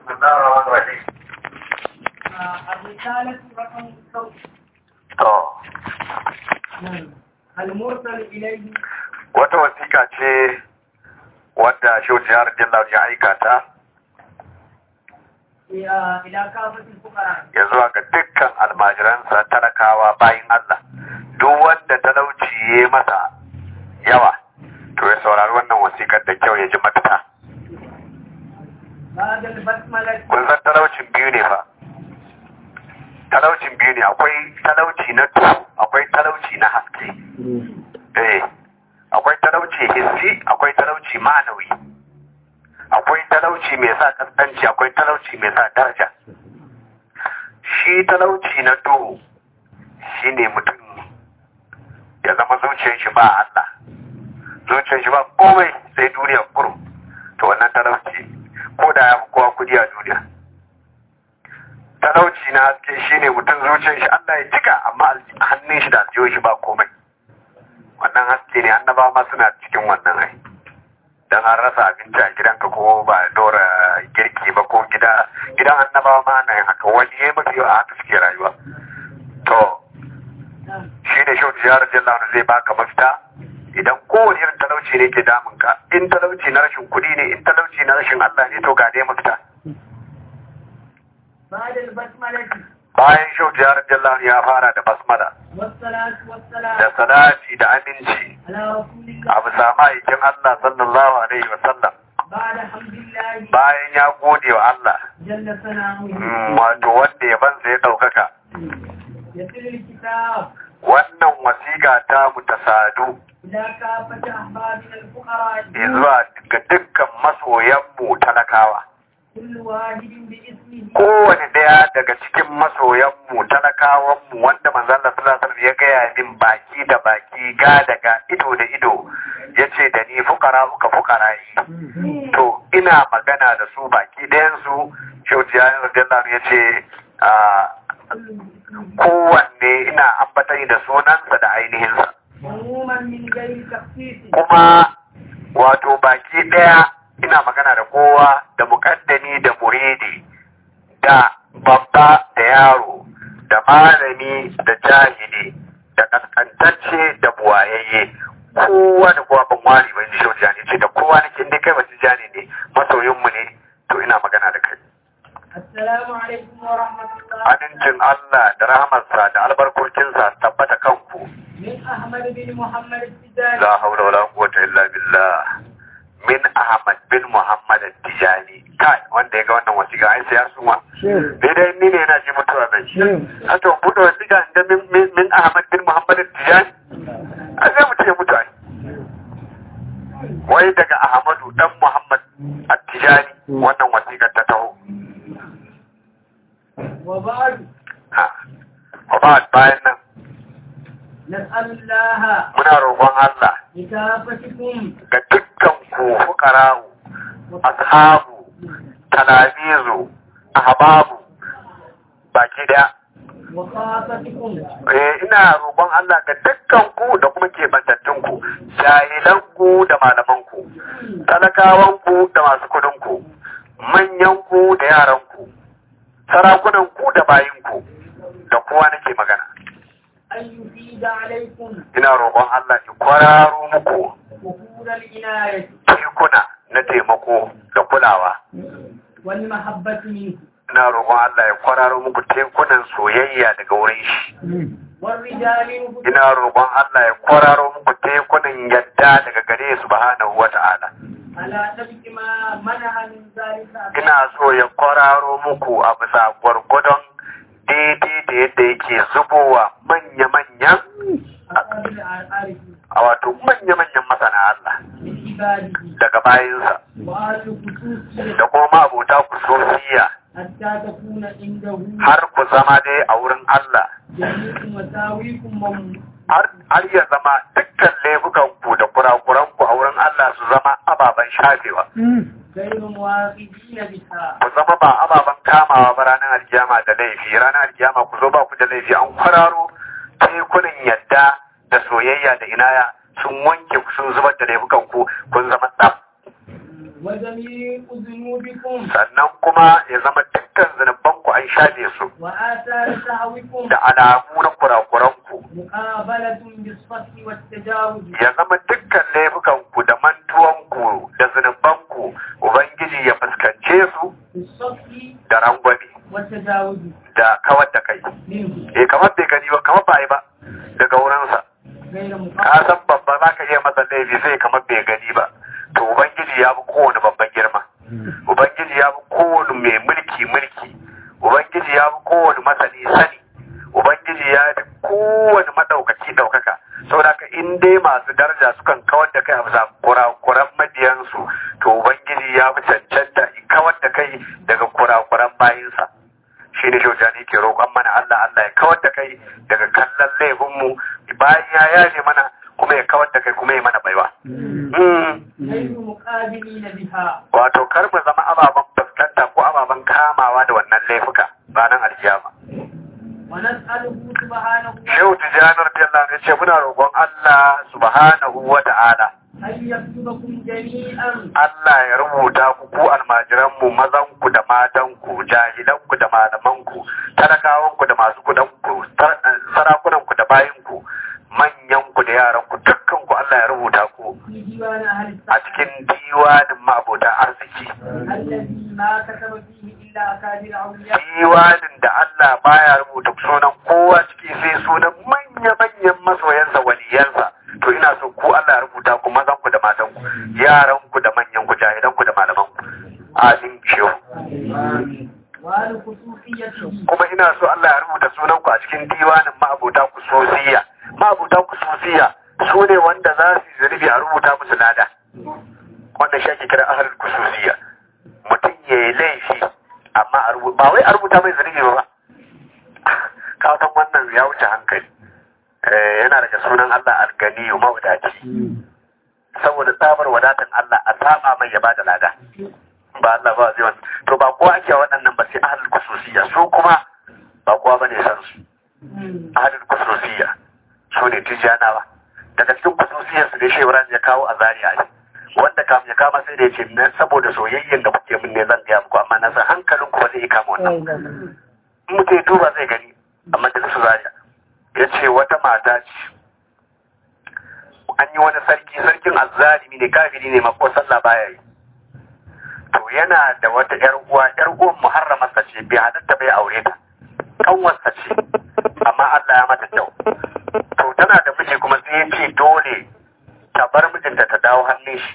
بسم الله الرحمن الرحيم الرسالة رقم صوت to المرسل إليه wata wasiƙa ce wadda shehu jihar jallar ya aika ta إلى إلى كافة الفقراء ya zuwa ga dukkan almajiransa talakawa bayin Allah duk wanda talauci ya yi masa yawa to ya saurari wannan wasiƙar da kyau ya ji mafita بعد البسملة kun san talaucin biyu ne fa talaucin biyu ne akwai talauci na duhu akwai talauci na haske eh akwai talauci hissi akwai talauci ma'anawi akwai talauci mai sa kaskanci akwai talauci mai sa daraja shi talauci na duhu shine mutum ya zama zuciyar shi ba Allah zuciyar shi ba komai sai duniya kurum to wannan talauci ko da ya fi kowa kudi a duniya talauci na haske shine mutum zuciyar shi Allah ya cika amma alji- hannun shi da aljihun shi ba komai wannan haske ne annaba ma suna cikin wannan ai dan an rasa abinci a gidanka ko ba a dora girki ba ko gida gidan annabawa ma ana yin haka wani ya mafi yawa haka suke rayuwa to نعم shi ne shautu ya rajin launu zai baka mafita idan kowane irin talauci ne ke damun ka in talauci na rashin kuɗi ne in talauci na rashin Allah ne to ga dai mafita بعد البسملة bayan shautu ya rajin launu ya fara da basmala والصلاة da والسلام salati da aminci على رسول الله a bisa ma'aikin Allah sallallahu alaihi wa sallam بعد حمد الله bayan ya gode wa Allah جل ثناؤه mm, wato wanda ya bansa ya ɗaukaka يسر الكتاب wannan wasiƙa ta mu ta sadu إلى كافة أحبابنا الفقراء zuwa ga dukkan masoyanmu talakawa كل واحد باسمه kowane ɗaya daga cikin masoyanmu talakawanmu wanda manzon Allah sallallahu alaihi wasallam ya gaya min baki da baki ga daga ido da ido yace da ni fukara uka fukara yi to ina magana da su baki ɗayan su shaujiya radiyallahu ya ce kowanne ina ambatai da sunansa da ainihinsa عموما من غير تخصيص kuma wato baki ɗaya ina magana da kowa da muƙaddami da muridi da babba da yaro da malami da jahili da kaskantacce da buwayayye kowa da kowa ban wari ban ji shau jani ce da kowa nake inda kai basu jani ne masoyinmu ne to ina magana da kai السلام عليكم ورحمة الله amincin Allah da rahamarsa da albarkokinsa tabbata kanku من أحمد بن محمد السجاني la haula wala quwwata illa billah min ahmad bin muhammad tijani kai wanda ya ga wannan wasiƙa ai sai ya suma daidai ni ne yana ji mutuwa mai a to buɗe wasiƙa da min min- min ahmad bin muhammad tijani a sai mutum ya mutu ai wai daga ahmadu dan muhammad at-tijani wannan wasiƙar ta taho وبعد ha wa ba bayan nan نسأل الله muna roƙon Allah لكافتكم ga dukkan ku fuqara'u ashabu talabizu ahbabu baki daya وخافتكم eh ina roƙon Allah ga dukkan ku da kuma kebantattun ku jahilan ku da malaman ku talakawan ku da masu kudin ku manyan ku da yaran ku sarakunan ku da bayin ku da kowa nake magana أن يفيد عليكم ina roƙon Allah ki kwararo muku وفور العناية tekuna na taimako da kulawa والمحبة منه ina roƙon Allah ya kwararo muku tekunan soyayya daga wurin shi والرجال منه ina roƙon Allah ya kwararo muku tekunan yadda daga gare subhanahu wata'ala على نبك ما منع من ذلك ina so ya kwararo muku a bisa gwargwadon daidai da yadda yake zubowa manya-manyan أقابل العارفين a wato manya-manyan masana Allah من عباده daga bayinsa وأهل خصوصية da kuma abota kusurciya حتى تكون عنده har ku zama dai a wurin Allah جميع مساويكم وم- har har ya zama dukkan laifukan ku da kurakuran ku a wurin Allah su zama ababen shafewa غير مواخذين بها ku zama ba ababen kamawa ba ranar alkiyama da laifi ranar alkiyama ku zo ba ku da laifi an kwararo tekunan yadda da soyayya da inaya sun wanke ku sun zubar da laifukan ku kun zama tsaf وجميع ذنوبكم sannan kuma ya zama dukkan zunubanku an shafe su وآثار سهوكم da alamu na kurakuranku مقابلة بالصفح والتجاوز ya zama dukkan laifukanku da mantuwanku da zunubanku ubangiji ya fuskance su بالصفح da rangwame والتجاوز da kawar da kai منه eh kamar bai gani ba kamar ba yi ba daga wurinsa غير ka مقابل san babba za ka iya masa laifi sai kamar bai gani ba to ubangiji ya fi kowane babban girma ubangiji ya fi kowane mai mulki mulki ubangiji ya fi kowane masani sani ubangiji ya fi kowane madaukaki daukaka saboda ka in dai masu daraja sukan kawar da kai a bisa kurakuran mabiyansu to ubangiji ya fi cancanta in kawar da kai daga kurakuran bayinsa shi ne shaujani ke roƙon mana Allah Allah ya kawar da kai daga kallon laifinmu bayan ya yaje mana kuma ya kawar da kai kuma ya mana baiwa. Mm. غير مقابلين بها Wato kar mu zama ababen fuskanta ko ababen kamawa da wannan laifuka ranar alkiyama. ونسأله سبحانه Shehu Tijjani radiyallahu anhu ya ce muna roƙon Allah subhanahu wa ta'ala أن يكتبكم جميعا Allah ya rubuta ku ku almajiranmu mazanku da matanku jahilanku da malamanku talakawanku da masu kudanku tar- sarakunanku da bayinku manyanku da yaranku dukkanku Allah ya rubuta ku في ديوان أهل a السعادة cikin diwanin ma'abota arziki الذي ما كتب فيه إلا أكابر أولياء diwanin da Allah baya rubuta sunan kowa ciki sai sunan manya-manyan masoyansa waliyansa to ina so ku Allah ya rubuta ku mazanku da matanku yaranku da manyanku jahilanku da malamanku amin shehu وأهل خصوصيته kuma ina so Allah ya rubuta sunanku a cikin diwanin ma'abuta kususiya ma'abuta kususiya su ne wanda za su yi zunubi a rubuta musu lada wannan shi ake kira ahlul kususiya mutum ya yi laifi amma a rubuta ba wai a rubuta mai zunubi ba ka san wannan ya wuce hankali Eh, yana daga sunan Allah alganiyu mawadaci saboda tsabar wadatan Allah a saba mai ya bada lada ba Allah ba zai wannan to ba kowa ake waɗannan ba sai ahlul kususiya su kuma ba kowa bane san su ahlul kususiya su ne tijanawa daga cikin kususiyar su da shi Ibrahim ya kawo a Zaria ne wanda kam ya kama sai da yace na saboda soyayyen da kuke min ne zan ga muku amma na san hankalin ku ba zai kama wannan in mutum ya duba zai gani a majalisar Zaria ya ce wata mata ce an yi wani sarki sarkin azzalimi ne kafiri ne mako sallah baya yi to yana da wata yar uwa yar uwan muharramarsa ce bai halatta bai aure ta kanwarsa ce amma Allah ya mata kyau to tana da miji kuma sai ya ce dole ta bar mijinta ta dawo hannun shi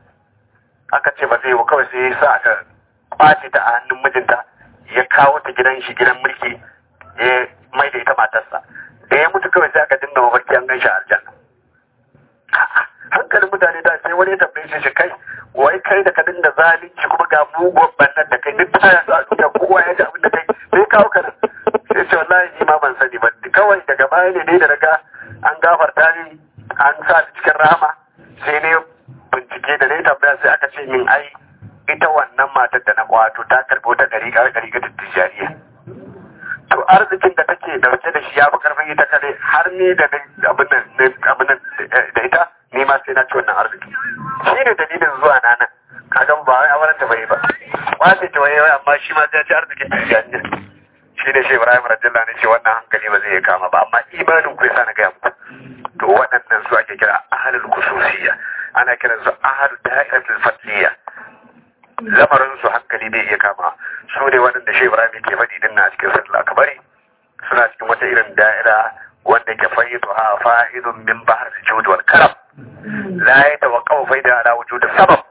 aka ce ba zai yi kawai sai ya sa aka kwace ta a hannun mijinta ya kawo ta gidan shi gidan mulki ya mai da ita matarsa da ya mutu kawai sai aka dinga mafarki an gan shi a aljanna hankalin mutane da sai wani ya tambaye shi kai wai kai da ka dinga zalunci kuma ga mugun bannan da kai duk ta yanzu a duniya kowa ya ji abin da kai sai kawo ka nan sai ce wallahi ni ma ban sani ba kawai daga baya ne dai da daga an gafarta ni an sa ni cikin rahama sai ne bincike da ne tambaya sai aka ce min ai ita wannan matar da na kwato ta karbi wata ɗari ga ɗari ga tijjaniya to arzikin da take dauke da shi ya fi karfin ita kare har ni da abin nan abin nan da ita ni ma sai na ci wannan arziki shi ne dalilin zuwa na nan kaga ba wai auren ta bai ba wace ta wai amma shi ma sai ya ci arzikin tijjaniya shi ne shi Ibrahim radiyallahu anhu ce wannan hankali ba zai kama ba amma imanin ku yasa na gaya muku to waɗannan su ake kira ahlul khususiyya ana kiran su ahlul da'iratul fadliya lamarin su hankali bai iya kama su ne waɗanda shi Ibrahim ke faɗi din na cikin suratul akbari suna cikin wata irin da'ira wanda ke faidu ha fa'idun min bahar sujud wal karam la yatawaqqafu faida ala wujud sabab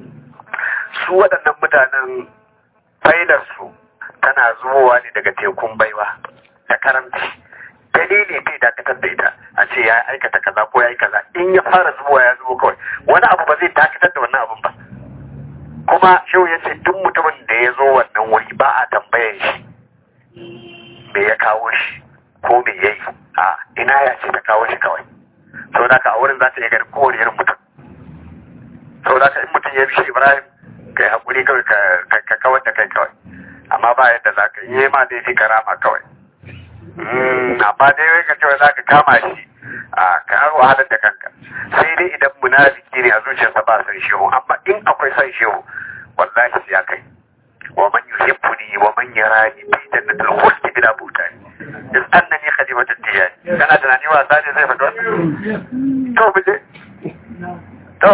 su waɗannan mutanen faidar su tana zuwa ne daga tekun baiwa da karamci dalili bai dakatar da ita a ce ya aikata kaza ko ya yi kaza in ya fara zuwa ya zuwa kawai wani abu ba zai dakatar da wannan abun ba kuma shehu ya ce duk mutumin da ya zo wannan wuri ba a tambayan shi me ya kawo shi ko me ya yi a ina ya ce ta kawo shi kawai sau da ka a wurin za ta iya gani kowane irin mutum sau da ka in mutum ya bi shi ibrahim kai haƙuri kawai ka kawar da kai kawai amma ba yadda za ka yi ma da fi karama kawai amma dai wai ka cewa za ka kama shi a ka wahalar da kanka sai dai idan munafiki ne a zuciyarsa ba san shehu amma in akwai san shehu wallahi sai ya kai wa man yuhibbuni wa man yarani fi jannatil khuldi bila butani is annani khadimatut tijani kana tunani wasa ne zai faɗo to mu je to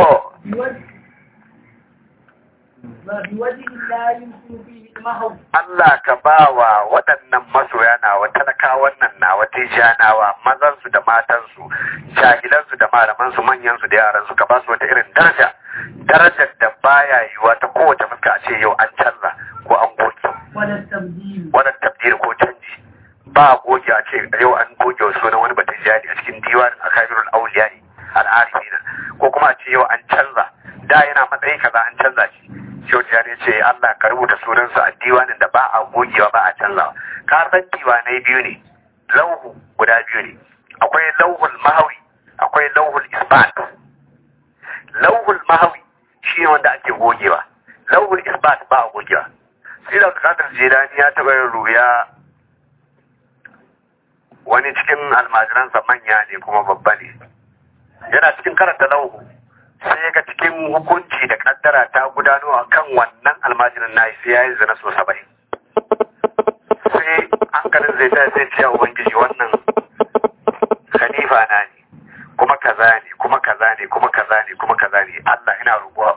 بوجه لا يمكن فيه المهو Allah ka ba wa waɗannan masoya nawa talakawan nan nawa tijanawa mazansu da matansu jahilansu da malamansu manyansu da yaransu ka ba su wata irin daraja darajar da baya yiwa ta kowace fuska a ce yau an canza ko an goge ولا التبديل wannan tabdir ko canji ba goge a ce yau an goge wa sunan wani batun jari a cikin diwanin akabirul auliyai al'arifina ko kuma a ce yau an canza da yana matsayi kaza an canza shi Shehu Tijjani ce Allah ka rubuta sunansa a diwanin da ba a gogewa ba a canzawa. Ka san diwanai biyu ne, lauhu guda biyu ne. Akwai lauhul mahawi, akwai lauhul isbat. Lauhul mahawi shi ne wanda ake gogewa. Lauhul isbat ba a gogewa. Sai da Abdulkadir Jilani ya taɓa yin ruya wani cikin almajiransa manya ne kuma babba ne. Yana cikin karanta lauhu. sai ga cikin hukunci da kaddara ta gudano a kan wannan almajirin na sai ya yi zina so saba'in sai hankalin zai ta sai ciya ubangiji wannan khalifa na ne kuma kaza ne kuma kaza ne kuma kaza ne kuma kaza ne Allah ina roƙo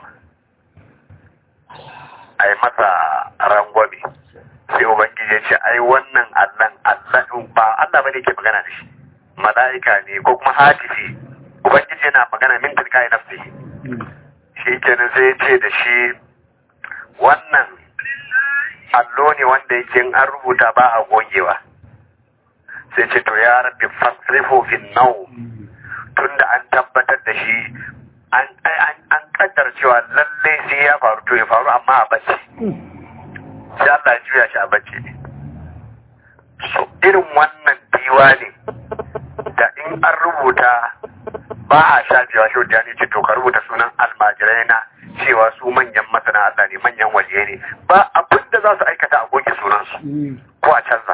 a yi masa rangwame sai ubangiji ya ce ai wannan Allah Allah ba Allah bane ke magana da shi mala'ika ne ko kuma hatifi ubangiji yana magana min tilka nafsi shi kenan sai ya ce da shi wannan allo ne wanda yake in an rubuta ba a gogewa sai ce to ya rabbi fasrifu fin nau tunda an tabbatar da shi an an kaddar cewa lalle sai ya faru to ya faru amma a bacci sai Allah ya juya shi a bacci ne so irin wannan diwa ne da in an rubuta ba a sha biyawa shi da ne ce to ka rubuta sunan almajirai na cewa su manyan masana Allah ne manyan waliyai ne ba abin da za su aikata a goge sunansu ko a canza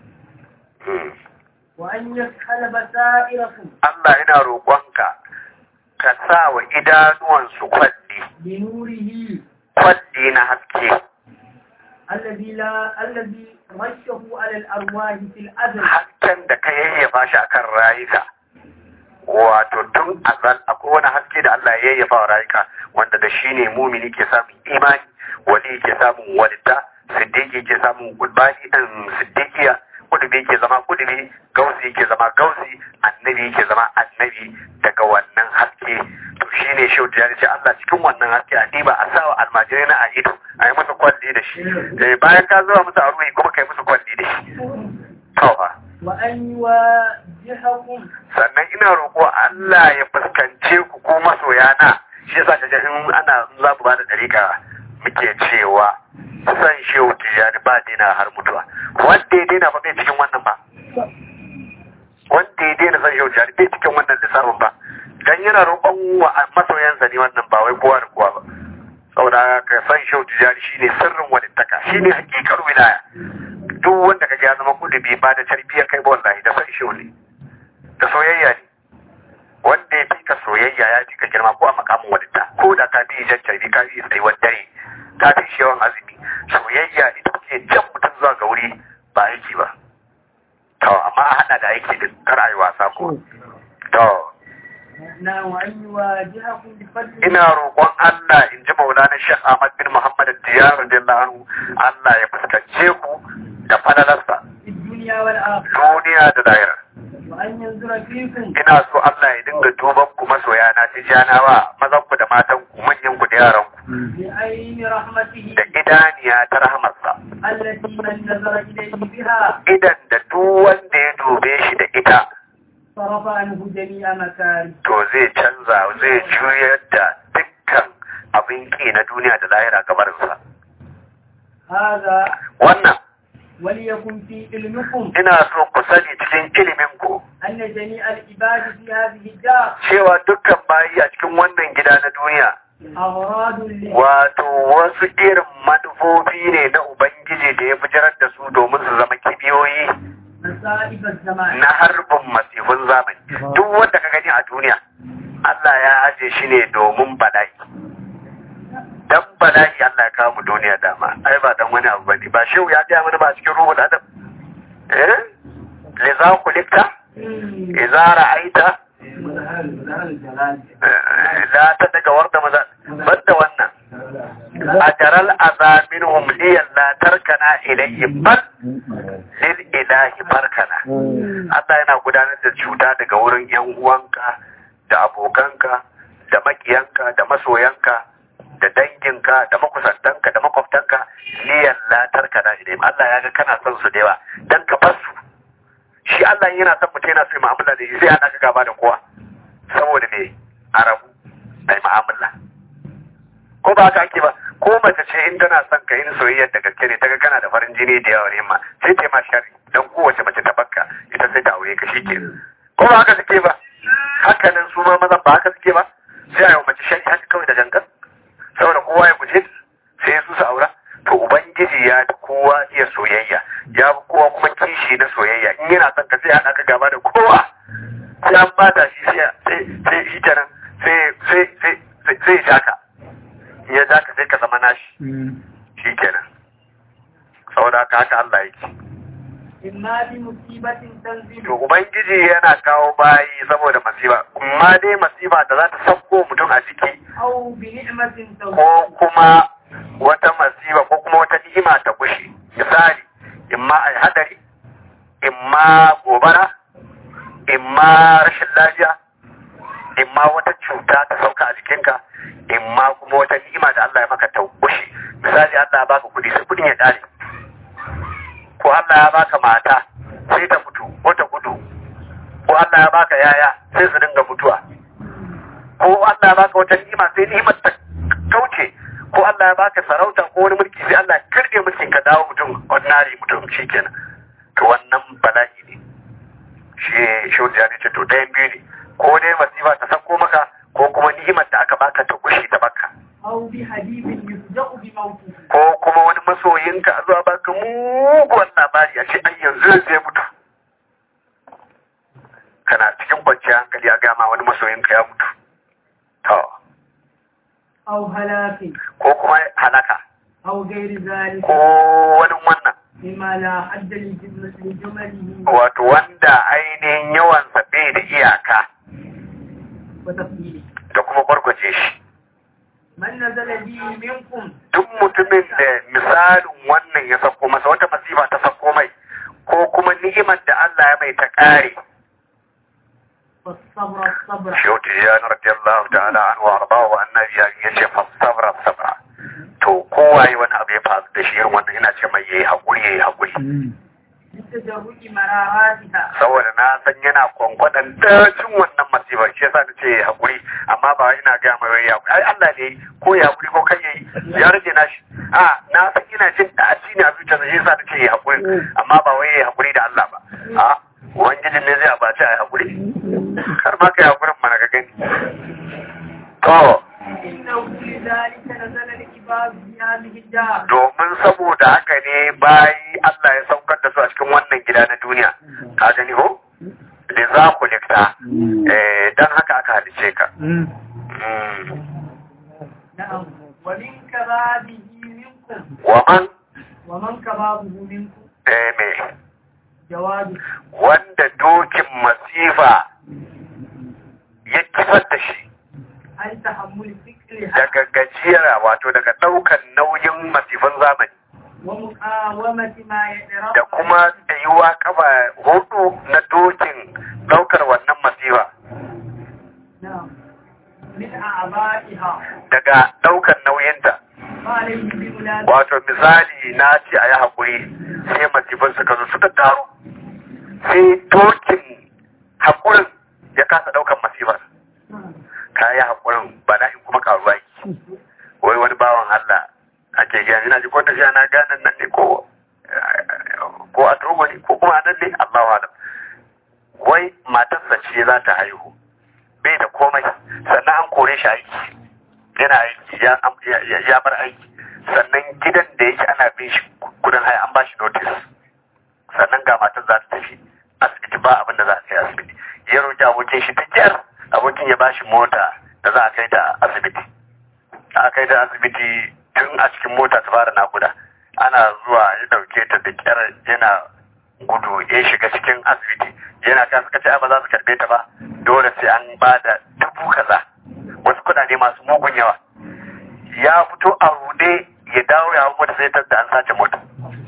وأن يسحل بصائركم Allah yana roƙonka ka sa wa idanuwansu kwalli بنوره kwalli na haske الذي لا الذي رشه على الأرواح في الأزل hasken da ka yayyafa shi akan rayuka wato tun azal akwai wani haske da Allah ya yayyafa wa rayuka wanda da shi ne mumini ke samun imani wali ke samun walita siddiqi ke samun gudbani ɗin siddiqiya kudubi ke zama kudubi gausi ke zama gausi annabi ke zama annabi daga wannan haske to shine shi da ce Allah cikin wannan haske a diba a sawa almajirai na a ido a yi musu kwalli da shi Eh, bayan ka zuwa musu a ruhi kuma kai musu kwalli da shi to fa وأن يواجهكم sannan ina roƙo Allah ya fuskance ku ko masoyana shi yasa kaga in ana in za mu bada dariƙa muke cewa san shehu tijani ba daina har mutuwa wanda ya daina ba bai cikin wannan ba wanda ya daina san shehu tijani bai cikin wannan lissafin ba dan yana roƙon wa masoyansa ne wannan ba wai kowa da kowa ba saboda ka san shehu tijani shine sirrin walittaka shine hakikar wilaya duk wanda kaga ya zama kudubi ba da tarbiyyar kai ba wallahi da san shehu ne da soyayya ne wanda ya fi ka soyayya ya fi ka girma ko a makamin wadata ko da ka fi jan carbi ka fi tsayuwar dare ka fi shi yawan azumi soyayya ita ke jan mutum zuwa ga wuri ba aiki ba to amma a haɗa da aiki din kar a yi wasa ko to na وأن يواجهكم بفضل ina roƙon Allah in ji maulana Sheikh Ahmad bin Muhammad Diyar radiyallahu anhu Allah ya fuskance ku da falalarsa في الدنيا والآخرة duniya da lahira وأن ينظر فيكم ina so Allah ya dinga duban ku masoya na tijanawa mazan ku da matan ku manyan ku da yaran ku بعين رحمته da idaniya ta rahamarsa التي من نظر إليه بها idan da duk wanda ya dube shi da ita صرف عنه جميع مكاره to zai canza zai juyar da dukkan abin ki na duniya da lahira gabarinsa هذا wannan وليكن في علمكم ina so ku sani cikin ilimin ku أن جميع العباد في هذه الدار cewa dukkan bayi a cikin wannan gida na duniya أغراض ل- wato wasu irin manufofi ne na ubangiji da ya fitar da su domin su zama kibiyoyi مصائب الزمان na harbin masifin zamani duk wanda ka gani a duniya Allah ya aje shi ne domin bala'i dan bala'i Allah ya kawo mu duniya dama ai ba dan wani abu bane ba shehu ya gaya mana ba cikin ruhul adam eh liza kulikta idza ra'aita la ta daga warda maza banda wannan ajaral azaminhum liyan la tarkana ilayhi bal lil ilahi barkana Allah yana gudanar da cuta daga wurin yan uwanka da abokanka da makiyanka da masoyanka da danginka da makusantanka da makwabtanka liyan la tarkana ilayhim Allah ya ga kana son su da yawa dan ka bar su shi Allah yana son mutum yana so ya mu'amala da shi sai ana ka gaba da kowa saboda me arabu ai mu'amala ko ba haka ake ba ko mace ce in tana son ka yin soyayyar da gaske ne ta ga kana da farin jini da yawa ne ma sai ta yi ma shari don kowace mace ta bakka ita sai ta aure ka shi ke ko ba haka suke ba haka nan su ma mazan ba haka suke ba sai a yi wa mace shari haka kawai da gangan saboda kowa ya guje sai su su aura to ubangiji ya fi kowa iya soyayya ya fi kowa kuma kishi na soyayya in yana son ka sai haɗa ka gaba da kowa sai an bata shi sai sai shi kenan sai sai sai sai sai ya jaka ya jaka sai ka zama nashi shi kenan saboda haka haka Allah yake imma bi musibatin tanzilu to ubangiji yana kawo bayi saboda masifa amma dai masifa da za ta sauko mutum a ciki aw bi ni'matin ko tawfiq kuma wata masifa ko kuma wata ni'ima ta kushe misali imma ai hadari imma gobara imma rashin lafiya imma wata cuta ta sauka a jikinka imma kuma wata ni'ima da Allah ya maka ta kushe misali Allah ya baka kudi sai kudin ya kare ko Allah ya baka mata sai ta mutu ko ta gudu ko Allah ya baka yaya sai su dinga mutuwa ko Allah ya baka wata ni'ima sai ni'imar ta kauce ko Allah ya baka sarauta ko wani mulki sai Allah ya kirge mulkin ka dawo mutum ordinary mutum shikenan to wannan bala'i ne shi shi ya ce to ɗayan biyu ne ko dai masifa ta sako maka ko kuma ni'imar da aka baka ta kushe ta baka aw bi habibin yufja'u bi mawtihi ko kuma wani masoyinka a zuwa baka muguwan labari a ce ai yanzu zai mutu kana cikin kwanciyar hankali a gama wani masoyinka ya mutu to aw halakin ko kuma halaka aw ghairi zalika ko wani wannan mimma la hadda li jumlati li jumalihi wato wanda ainihin yawansa bai da iyaka wa tafsili da kuma gwargwaje shi man nazala bi minkum duk mutumin da misalin wannan ya sako masa wata masifa ta sako mai ko kuma ni'imar da Allah ya mai ta kare fasabra sabra shehu tijjani radiyallahu ta'ala an wa arba wa annabi ya ce fasabra sabra to kowa yi wani abu ya faru da shi irin wannan ina ce mai yayi hakuri yayi hakuri bitajarru'i mararatiha saboda na san yana kwankwadan dacin wannan masifar shi yasa nace yayi hakuri amma ba ina ga mai wai ya hakuri ai Allah ne ko ya hakuri ko kai yayi ya rage nashi a na san ina jin daci ne a zuciyarsa shi yasa nace yayi hakuri amma ba wai yayi hakuri da Allah ba a ubangijin ne zai abaci a hakuri kar ma kai hakurin mana ka gani to innahu li dhalika nazala al-ibad bi hadhihi ad-dar domin saboda haka ne bayi Allah ya saukar da su a cikin wannan gida na duniya ka gani ho da za ku likta eh dan haka aka halice ka Mm. na'am wa min kababihi minkum wa man wa man kababuhu minkum eh me jawabi wanda dokin masifa ya kifar da shi an tahammul fikriha daga gajiyar wato daga daukan nauyin masifan zamani wa muqawamati ma yadra'u da kuma tsayuwa kafa hudu na dokin daukar wannan masifa na'am min a'ba'iha daga daukan nauyinta fa alayhi bi mulazim wato misali na ce a yi haƙuri sai masifin suka zo suka taru sai dokin haƙurin ya kasa ɗaukan masifar ka yi haƙurin bala'in kuma karuwa yi wai wani bawan Allah ake gani ina ji ko tafiya na ganin nan ne ko ko a togo ne ko kuma a nan ne Allah wa wai matarsa ce za ta haihu bai da komai sannan an kore shi aiki yana aiki ya ya- ya bar aiki sannan gidan da yake ana bin shi kudin haya an ba shi notice sannan ga matar za ta tafi abokin shi ta kyar abokin ya bashi mota da za a kai ta asibiti a kai ta asibiti tun a cikin mota ta fara nakuda ana zuwa ya dauke ta da kyar yana gudu ya shiga cikin asibiti yana kan suka ce ba za su karbe ta ba dole sai an ba da dubu kaza wasu kudade masu mugun yawa ya fito a rude ya dawo ya mota sai ta da an sace mota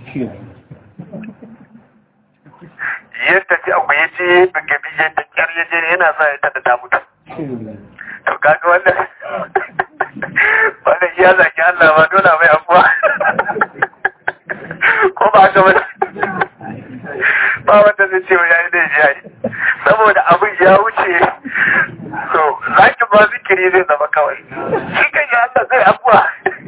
ya tafi abu ya ce gabi ya ta kyar ya je yana sa ya tada ta mutu to kaga wannan wannan ya zaki Allah ba dole mai abuwa ko ba haka ba ba wanda zai ce ya yi da ya yi saboda abin ya wuce so zaki ba zikiri zai zama kawai shi kan ya Allah zai abuwa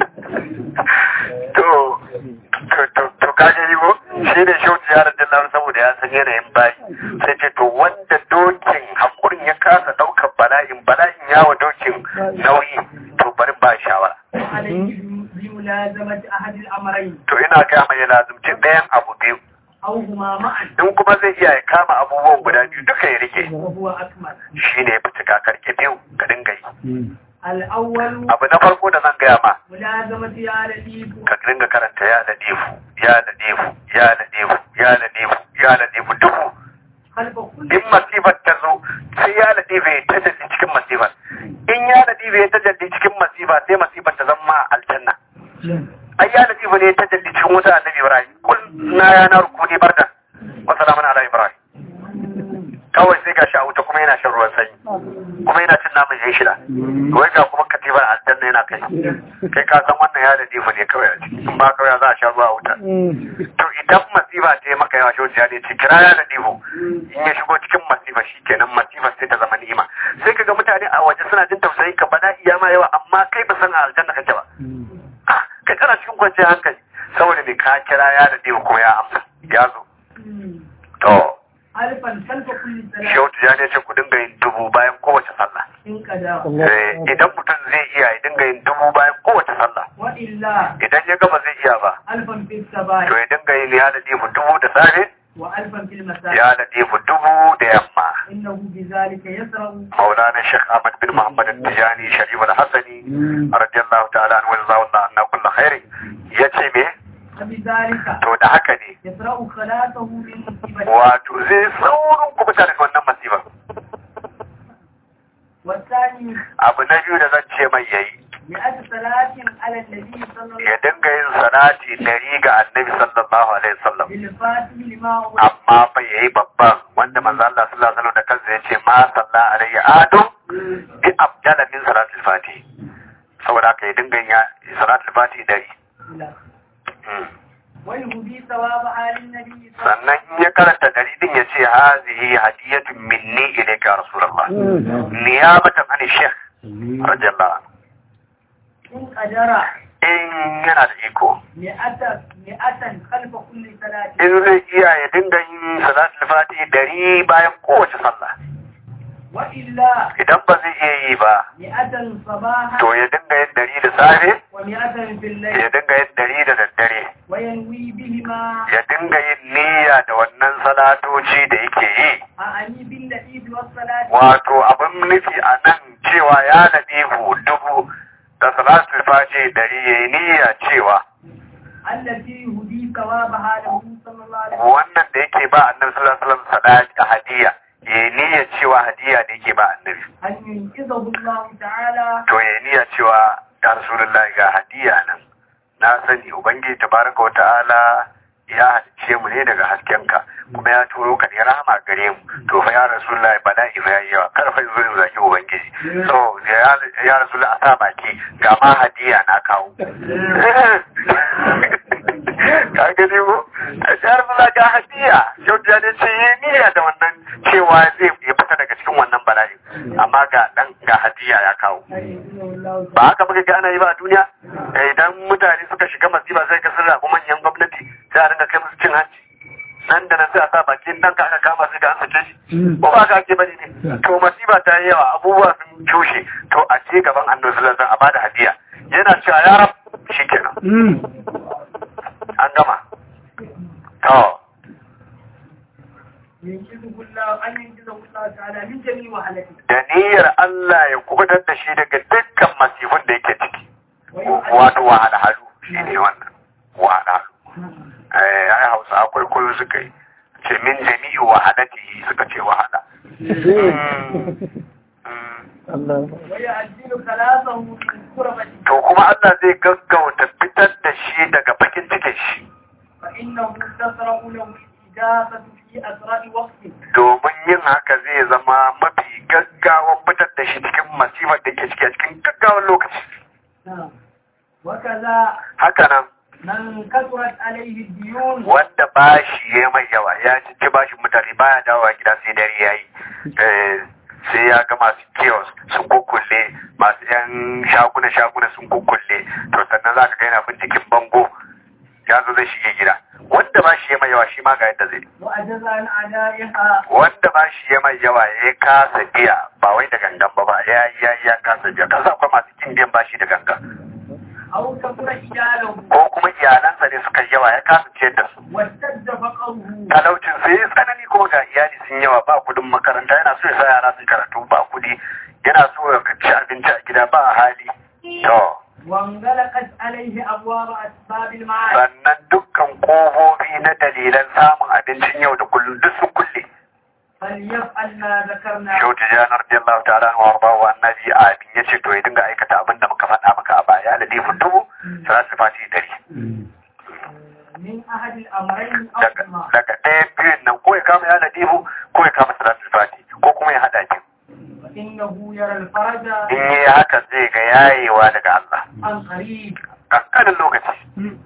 to to to kaje yi ko shi ne shauci ya rajin lar saboda ya san yanayin bayi sai ce to wanda dokin hakurin ya kasa daukar bala'in bala'in yawa dokin nauyi to bari ba shawara عليه بملازمة أحد الأمرين to ina ga mai lazumci ɗayan abu biyu أو هما معا in kuma zai iya ya kama abubuwan guda biyu duka ya rike وهو أكمل shi ne ya fi cika karke biyu ka dinga yi الأول abu na farko da zan gaya ma ملازمة يا لطيف ka dinga karanta ya ladifu ya ladifu ya ladifu ya ladifu ya ladifu duhu خلف كل in masifar ta zo sai ya ladifu ya ta jalli cikin masifar in ya ladifu ya ta jalli cikin masifa sai masifar ta zama aljanna ai ya ladifu ne ta jalli cikin wuta annabi ibrahim kul na ya na rukuni bardan wa salamun ala ibrahim kawai sai ga a wuta kuma yana shan ruwan sanyi kuma yana cin naman yan shida wai ga kuma katibar aljanna yana kai kai ka san wannan ya da difa ne kawai a ciki in ba kawai za a sha ruwa a wuta to idan masifa ta yi maka yawa shi ya ce kira ya da diho in ya shigo cikin masifa shi kenan masifa sai ta zama ni'ima sai ka ga mutane a waje suna jin tausayi ka bada iya ma yawa amma kai ba san a aljanna kake ba ah kai kana cikin kwanciyar hankali saboda me ka kira ya da diho ko ya amsa ya zo to ألفا خلف كل صلاة Shehu Tijjani ya ce ku dinga yin dubu bayan kowace sallah. إن قدر Eh, Idan mutum zai iya ya dinga yin dubu bayan kowace sallah. وإلا Idan ya gama zai iya ba, ألفا في to الصباح ya dinga yin ya da difu dubu da safe, وألفا في المساء ya da difu dubu da yamma. إنه بذلك يسرع مولانا الشيخ أحمد بن محمد التجاني شريف الحسني رضي الله تعالى عنه وجزاه الله عنا كل خير yace me فبذلك to da haka ne يسرع صلاته من مصيبة wato zai saurin kubuta daga wannan masifa والثاني abu na biyu da zan ce mai yayi مئة صلاة على النبي صلى الله ya dinga yin salati dari ga annabi sallallahu alaihi wasallam بالفاتح لما هو amma fa yayi babban wanda manzo Allah sallallahu alaihi wasallam da kansa yace ma salla alayya adu bi abdala min salatul fati saboda haka ya dinga yin ya salatul fati dari Hmm. ويهدي ثوابها للنبي صلى الله sannan in ya karanta dari din ya ce hazihi hadiyatun minni ilayka ya rasulullah niyabatan an shaykh radiyallahu anhu إن قدر in yana da iko مئة مئة خلف كل صلاة in zai iya ya dinga yin salatul fati dari bayan kowace sallah وإلا idan ba zai iya yi ba مئة صباحا to ya dinga yin dari da safe ومئة في ya الليل dinga yin dari da daddare وينوي بهما ya dinga yin niyya da wannan salatoci da yake yi أعني باللطيف والصلاة wato abin nufi a nan cewa ya nabihu dubu da salatul fati dari ya yi niyya cewa التي يهدي ثوابها له صلى الله عليه وسلم wannan da yake ba annabi sallallahu alaihi wasallam sadaqi hadiya ya yi niyya cewa hadiya da yake ba annabi أن ينقذه الله تعالى to ya yi niyya cewa ya rasulullahi ga hadiya nan na sani ubangiji tabaraka wa ta'ala ya halicce mu ne daga haskenka kuma ya turo ka ne rahama gare mu to fa ya rasulullahi bala'i fa yayi yawa kar fa zo in zaki ubangiji so ya ya rasulullahi a sa baki ga ma hadiya na kawo ka gani ko ya rasulullahi ga hadiya yau da ne ce yi niyya da wannan cewa zai ya fita daga cikin wannan bala'i amma ga dan ga hadiya ya kawo أن ينقذه الله ba haka muka ga ana yi ba a duniya Eh, idan mutane suka shiga masifa sai ka sun rabu manyan gwamnati sai a dinga kai musu cin hanci nan da nan sai a sa bakin dan ka aka kama sai ga an sake shi ko ba ka ake bane ne to masifa ta yi yawa abubuwa sun cushe to a ce gaban annabi sallallahu alaihi wasallam a bada hadiya yana cewa ya rab shikenan an gama to ينقذه الله أن ينقذه يعجزه الله تعالى من جميع وهلته da niyyar Allah ya kubutar da shi daga dukkan masifin da yake ciki ويعجز wato wahalhalu shi ne wannan wahalhalu eh ai hausa akwai koyo suka yi ce min jami'i wahalatihi suka ce wahala Mm. ويعجل خلاصه من كربته to kuma Allah zai gaggauta fitar da shi daga bakin cikin shi فإنه تسرع له الإجابة في أسرع وقت domin yin haka zai zama mafi gaggawan fitar da shi cikin masifar da ke ciki a cikin gaggawan lokaci نعم. وكذا haka nan من كثرت عليه الديون wanda bashi ya mai yawa ya ci bashin mutane baya dawowa gida sai dare ya yi sai ya ga masu kiosk sun kukkulle masu yan shaguna shaguna sun kukkulle to sannan za ka ga yana binciken bango ya zo zai shige gida wanda bashi ya mai yawa shi ma ga yadda zai وأجز عن أدائها wanda bashi ya mai yawa ya kasa biya ba wai da gangan ba ba ya ya ya kasa biya kasa akwai masu kin biyan bashi da gangan أو كثر إجاله ko kuma iyalansa ne suka yi yawa ya kasa ciyar da su واشتد فقره talaucin sai ya tsanani kuma ga iyali sun yawa ba kudin makaranta yana so ya sa yara sun karatu ba kudi yana so ya ci abinci a gida ba hali to وانغلقت عليه أبواب أسباب المعاش sannan dukkan kofofi na dalilan samun abincin yau da kullum duk sun kulle فليفعل ما ذكرنا Shehu Tijjani radiyallahu ta'ala anhu warda wa annabi amin yace to ya dinga aikata abin da muka faɗa maka a baya ladifu dubu salatu fati dari من أحد الأمرين أو daga هما daga ɗaya biyun nan ko ya kama ya ladifu ko ya kama salatu fati ko kuma ya haɗa ki فإنه يرى الفرج in yi haka zai ga yayewa daga Allah عن قريب kankanin lokaci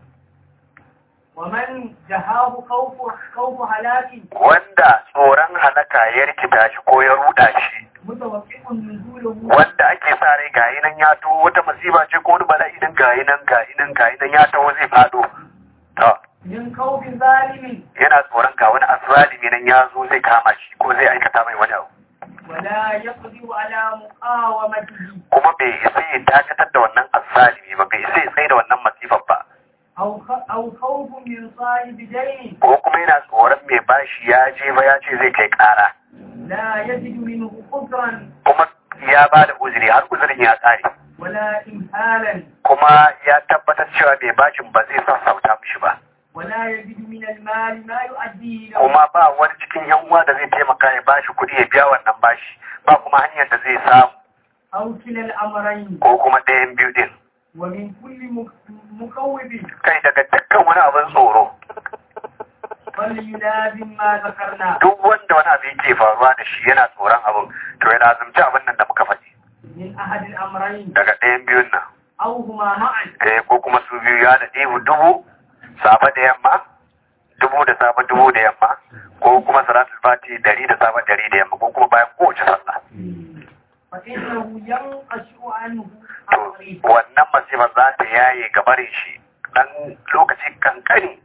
ومن جهاه خوف خوف هلاك wanda tsoron halaka ya rikita shi ko ya ruda shi متوقع نزوله wanda ake sa rai gayi nan ya to wata masifa ce ko wani bala'i nan gayi nan gayi nan gayi nan ya taho zai fado to من خوف ظالم yana tsoron ga wani asralimi nan ya zo zai kama shi ko zai aikata mai wani abu ولا يقدر على مقاومته kuma bai isa ya dakatar da wannan asralimi ba bai isa ya tsaye da wannan masifar ba أو خ- أو خوف من صاحب دين ko kuma yana tsoron mai bashi ya je ba ya ce zai kai kara لا يجد منه قدرا kuma ya ba da uzuri har uzurin ya tsare ولا إمهالا kuma ya tabbatar cewa mai bashin ba zai sassauta mishi ba ولا يجد من المال ما يؤديه له kuma ba wani cikin yan uwa da zai taimaka ya bashi kuɗi ya biya wannan bashi ba kuma hanyar da zai samu أو كلا الأمرين ko kuma ɗayan biyu din ومن كل مك- مكوب kai daga dukkan wani abin tsoro فليلازم ما ذكرنا duk wanda wani abu yake faruwa da shi yana tsoron abin to ya lazumci abin nan da muka faɗi من أحد الأمرين daga ɗayan biyun nan أو هما معا eh ko kuma su biyu ya da ɗibu dubu safe da yamma dubu da safe dubu da yamma ko kuma salatul fati dari da safe dari da yamma ko kuma bayan kowace sallah فإنه ينقشع عنه to الطريق wannan masifar za ta yaye gabarin shi dan lokaci kankani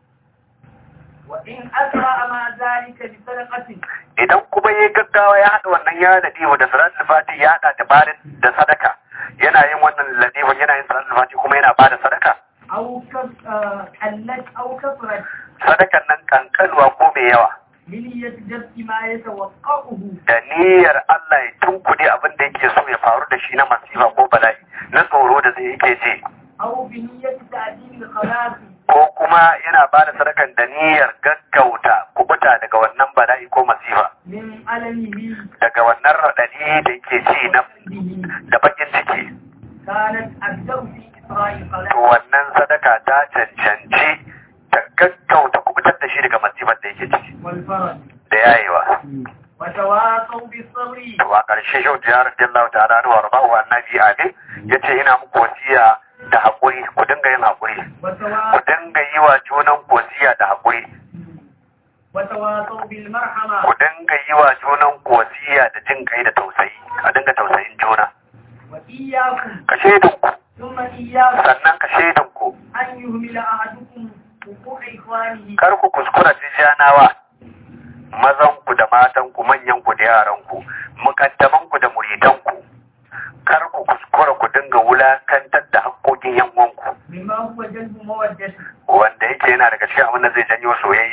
وإن أسرع مع ذلك بصدقة idan kuma ya gaggawa ya haɗa wannan ya ladifu da salatul fati ya haɗa da bada da sadaka yana yin wannan ladifin yana yin salatul fati kuma yana bada sadaka أو كف- آه، قلت أو كثرت sadakan nan kankanuwa ko mai yawa بنية جبت ما يتوقعه da niyyar Allah ya tunkuɗe abin da yake so ya faru da shi na masifa ko bala'i na tsoro da zai yake ji أو بنية تعديل الخلاص ko kuma yana ba da sadakan da niyyar gaggauta kubuta daga wannan bala'i ko masifa من ألمه daga wannan raɗaɗi da yake ji na وقلبه da bakin ciki كانت أبدأ في إسراء to الخلاص wannan sadaka ta cancanci ta gaggauta kubutar da shi daga masifar da yake ciki والفرج da yayewa وتواصوا بالصبر to a ƙarshe shau da yaran jallahu ta'ala da warba wa annabi amin yace ina muku wasiya da haƙuri ku dinga yin haƙuri ku وتواصوا dinga yi wa junan ku wasiya da haƙuri وتواصوا بالمرحمة ku dinga yi wa junan ku wasiya da jin kai da tausayi a dinga tausayin juna وإياكم ka shaidun ku ثم إياكم sannan ka shaidun ku أن يهمل أحدكم حقوق إخوانه kar ku kuskura tijjanawa mazan ku da matan ku manyan ku da yaran ku mukaddaman ku da muridan ku kar ku kuskura ku dinga wulakantar da haƙƙoƙin yan uwanku بما هو جلب مودته wanda yake yana daga cikin abin da zai janyo soyayya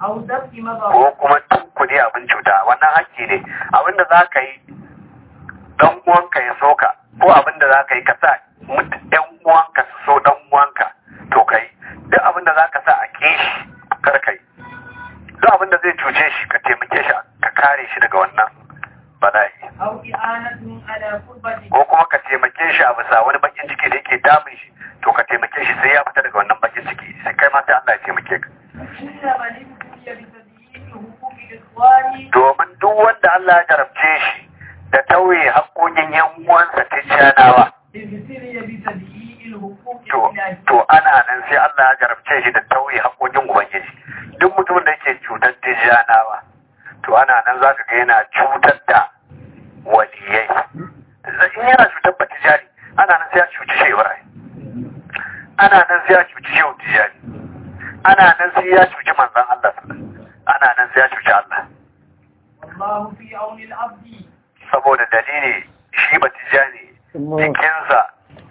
أو دفع مضر ko kuma tunkuɗe abin cuta wannan hakki ne abin da za ka yi dan uwanka ya so ka ko abin da za ka yi ka sa ɗan uwanka su so ɗan uwanka to ka yi duk abin da za ka sa a ƙi shi kar ka yi duk abin da zai cuce shi ka taimake shi ka kare shi daga wannan bala'i أو إعانة على قربة ko kuma ka taimake shi a bisa wani bakin ciki da yake damun shi to ka taimake shi sai ya fita daga wannan bakin ciki sai kai ma sai Allah ya taimake ka إن من ابتلي بتضييق حقوق الإخوان domin duk wanda Allah ya jarabce shi da tauye haƙoƙin yan uwansa tijjanawa ابتلي بتضييق الحقوق to الإلهية to ana nan sai Allah ya jarabce shi da tauye haƙoƙin ubangiji duk mutumin da yake cutar tijjanawa to ana nan zaka ga yana cutar da waliyai in yana cutar ba tijjani ana nan sai ya cuci shi Ibrahim ana nan sai ya cuci shehu tijjani ana nan sai ya cuci manzon Allah ana nan sai ya cuci Allah والله في عون العبد saboda dalili shi ba tijjani jikinsa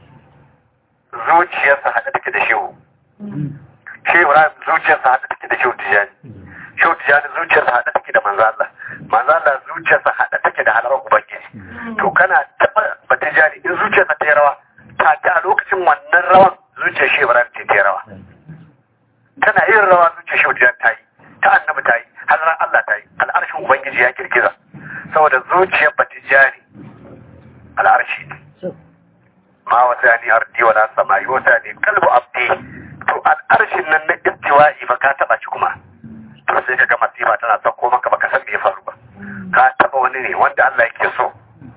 zuciyarsa haɗe take da shehu shi Ibrahim zuciyarsa haɗe take da shehu tijjani shehu tijjani zuciyarsa haɗe take da manzo Allah manzo Allah zuciyarsa haɗe take da halarar ubangiji to kana taɓa ba tijjani in zuciyarsa ta yi rawa ta ta a lokacin wannan rawan zuciyar shi Ibrahim ce ta yi rawa tana yin rawa zuciyar shehu tijjani ta yi ta annabi ta yi halarar Allah ta yi al'arshin ubangiji ya girgiza saboda zuciyar ba tijjani al'arshi ne ma wasa ni ardi wala samai wasa ni kalbu abdi to al'arshin nan na istiwa'i fa ka taba shi kuma to sai kaga masifa tana sauko maka baka san me ya faru ba ka taba wani ne wanda Allah yake so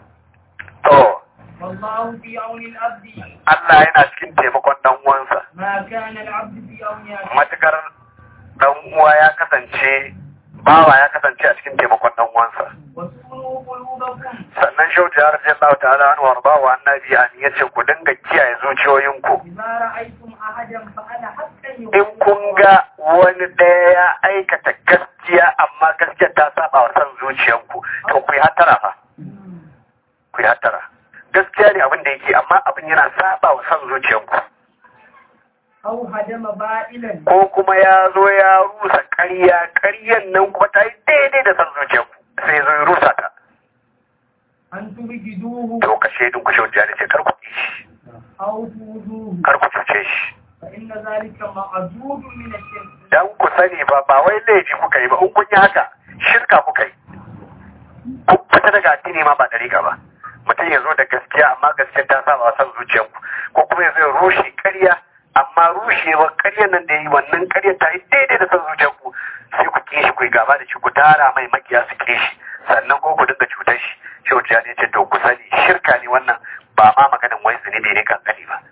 to والله في عون العبد Allah yana cikin taimakon dan uwansa ما كان العبد في عون أخيه matukar dan uwa ya kasance bawa ya kasance a cikin taimakon dan uwansa واسكنوا قلوبكم sannan shauti ya rasu Allah ta'ala an warba wa annabi an yace ku dinga kiyaye zuciyoyinku إذا رأيتم أحدا فأنا حقا in kun ga wani ɗaya ya aikata gaskiya amma gaskiya ta saba wa son zuciyanku to ku yi hattara fa ku yi hattara gaskiya ne abin da yake amma abin yana saba wa son zuciyanku أو هدم بائلا ko kuma ya zo ya rusa ƙarya ƙaryan nan kuma ta yi daidai da son zuciyanku sai zo ya rusa ta أن تبجدوه to ka shaidun ku shaudiya ne ce kar ku ƙi shi أو تؤذوه kar ku cuce shi فإن ذلك معدود من الشرك dan ku sani ba ba wai laifi kuka yi ba in kun yi haka shirka kuka yi kun fita daga addini ma ba dariƙa ba mutum ya zo da gaskiya amma gaskiya ta saba wa son zuciyarku ko kuma ya zo ya rushe ƙarya amma rushewar ƙaryar nan da yi wannan ƙaryar ta yi daidai da son zuciyarku sai ku ƙi shi ku yi gaba da shi ku tara mai makiya su ƙi shi sannan ko ku dinga cutar shi shi wuce ne ce to ku sani shirka ne wannan ba ma maganin wai zunubi ne kankani ba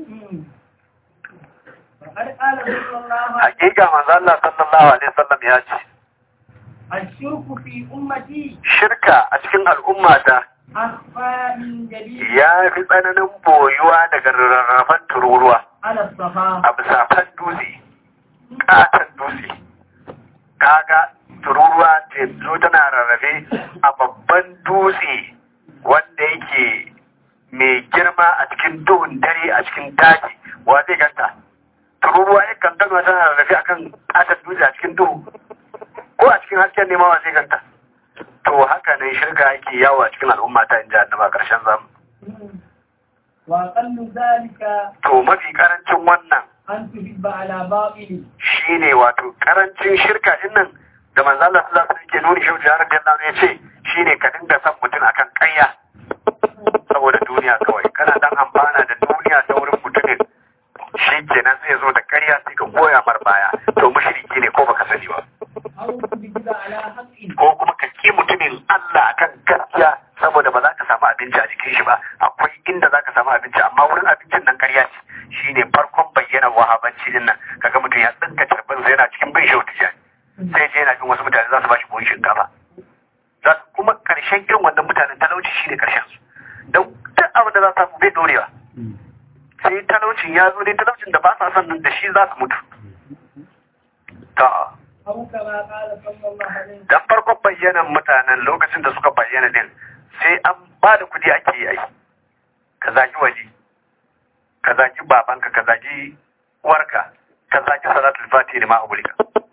فقد قال صلى الله عليه hakika manzo Allah sallallahu alaihi wasallam ya ce الشرك في أمتي shirka a cikin al'ummata أخفى من جليل ya fi tsananin boyuwa daga rarrafan tururuwa على الصفا a bisa fan dutse katon dutse kaga tururuwa ce zo tana rarrafe a babban dutse wanda yake mai girma a cikin duhun dare a cikin daji wa zai ganta tururuwa ya kan gano tana rarrafe akan katon dutse a cikin duhu ko a cikin hasken nema wa zai ganta to haka ne shirka yake yawo a cikin al'umma ta inji annaba karshen zamu وأقل ذلك to mafi karancin wannan أن تحب على باطل shine wato karancin shirka din nan da manzo Allah sallallahu alaihi wasallam ke nuni shi da radiyallahu anhu yace shine ka dinga son mutum akan ƙarya saboda duniya kawai kana dan amfana da duniya ta wurin mutumin shi kenan sai zo da ƙarya sai ka goya mar baya to mushriki ne ko baka sani ba أو تبجد على حق ko kuma ka ki mutumin Allah akan gaskiya saboda ba za ka samu abinci a jikin shi ba akwai inda za ka samu abinci amma wurin abincin nan ƙarya ce shine farkon bayyana wahabanci din nan kaga mutum ya tsinka carbin sai yana cikin bin shautu jani sai je yana jin wasu mutane za su ba shi buhun shinkafa za su kuma ƙarshen irin wannan mutanen talauci shine ƙarshen su don duk abin da za su samu bai dorewa sai talaucin ya zo dai talaucin da ba sa son nan da shi za su mutu ta أو كما قال صلى الله عليه وسلم dan farkon bayyanan mutanen lokacin da suka bayyana din sai an ba da kudi ake yi ai ka zagi waje ka zagi babanka ka zagi uwarka ka zagi salatul fatihi ma abulika